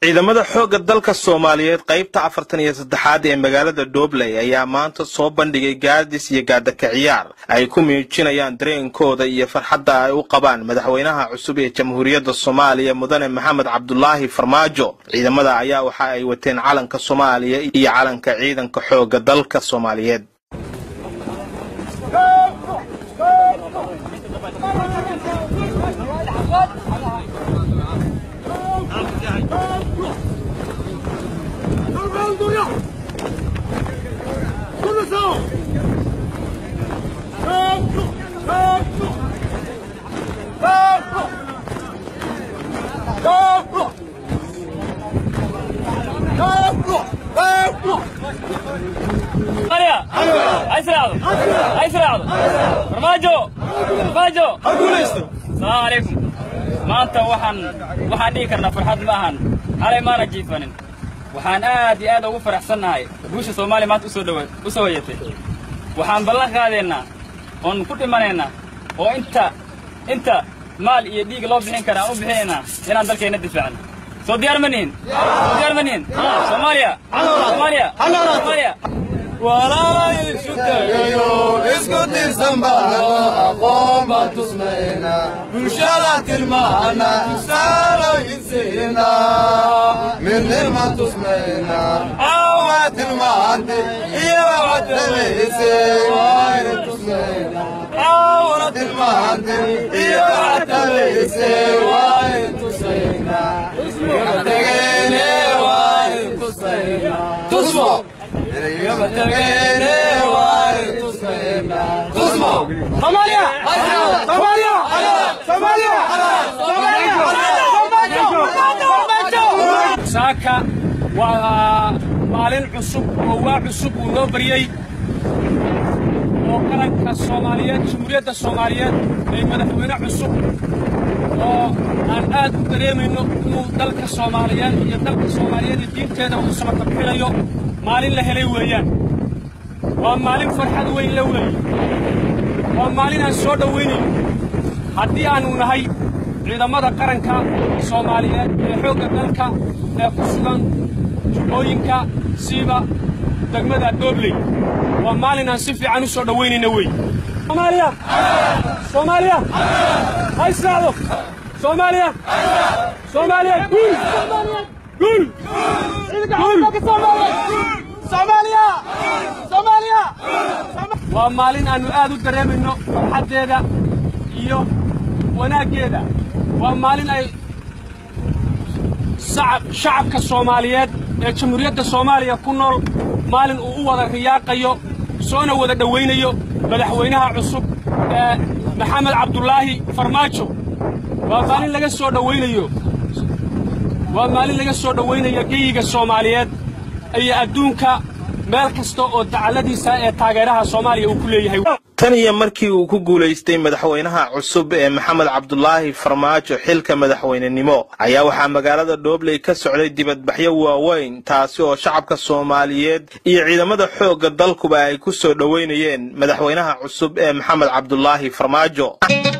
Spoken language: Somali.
ciidamada xoogga dalka soomaaliyeed qaybta afartan iyo saddexaad ee magaalada dhobley ayaa maanta soo bandhigay gaadis iyo gaadaka ciyaar ay ku muujinayaan dareenkooda iyo farxadda ay u qabaan madaxweynaha cusub ee jamhuuriyadda soomaaliya mudane maxamed cabdulaahi farmaajo ciidamada ayaa waxa ay wateen calanka soomaaliya iyo calanka ciidanka xoogga dalka soomaaliyeed asalaamu calaykum maanta waxaan waxaan dhihi karnaa farxad ma ahan xalay maana jiifanin waxaan aad iyo aad ugu faraxsannahay guusha soomaaliya maanta usoo dhawa u soo hoyatay waxaan ballan qaadaynaa oon ku dhimanaynaa oo inta inta maal iyo dhiig loo bixin kara aan u bixinaynaa inaan dalkeenna difaacno soo diyaar ma nihin soo diyaar ma nihin soomaaliya soomaaliya soomaaliya walaalaysu tagayo isku tirsan baanano aqoon baan tusmayna bulshada tilmaana tusaalooyinsiina midnima tusmayna awa tilmaante iyo wacadalayse waayna tusmayna awna tilmaante iyo wacadalayse waayna tusayna tagayne waayna tusayna tusmo saaka waa maalin cusub oo waa cusub uu noo baryey oo qaranka soomaaliyeed jamhuuriyadda soomaaliyeed ee madaxweyne cusub oo aan aad u dareemayno inuu dalka soomaaliyeed iyo dalka soomaaliyeed iyo diinteeda uu samakabxinayo maalin la helay weeyaan waa maalin farxad weyn la weeye waa maalin aan soo dhowaynayno haddii aannu nahay ciidamada qaranka soomaaliyeed ee xoogga dalka ee ku sugan jubbooyinka siiba degmada doobley waa maalin aan si fiican u soo dhowaynayno weeye soomaaliya soomaaliya ha israacdo soomaaliya soomaaliya guul guul waa maalin aannu aad u dareemayno farxaddeeda iyo wanaaggeeda waa maalin ay shacabka soomaaliyeed ee jamhuuriyadda soomaaliya ku nool maalin uu u wada riyaaqayo soona wada dhowaynayo madaxweynaha cusub ee maxamed cabdulaahi farmaajo waa maalin laga soo dhowaynayo waa maalin laga soo dhowaynayo geyiga soomaaliyeed iyo adduunka meel kasta oo dacalladiisa ee taageeraha soomaaliya uu ku leeyahay tan iyo markii uu ku guulaystay madaxweynaha cusub ee maxamed cabdulaahi farmaajo xilka madaxweynenimo ayaa waxaa magaalada dhobley ka socday dibadbaxyo waaweyn taasi oo shacabka soomaaliyeed iyo ciidamada xoogga dalkuba ay ku soo dhowaynayeen madaxweynaha cusub ee maxamed cabdulaahi farmaajo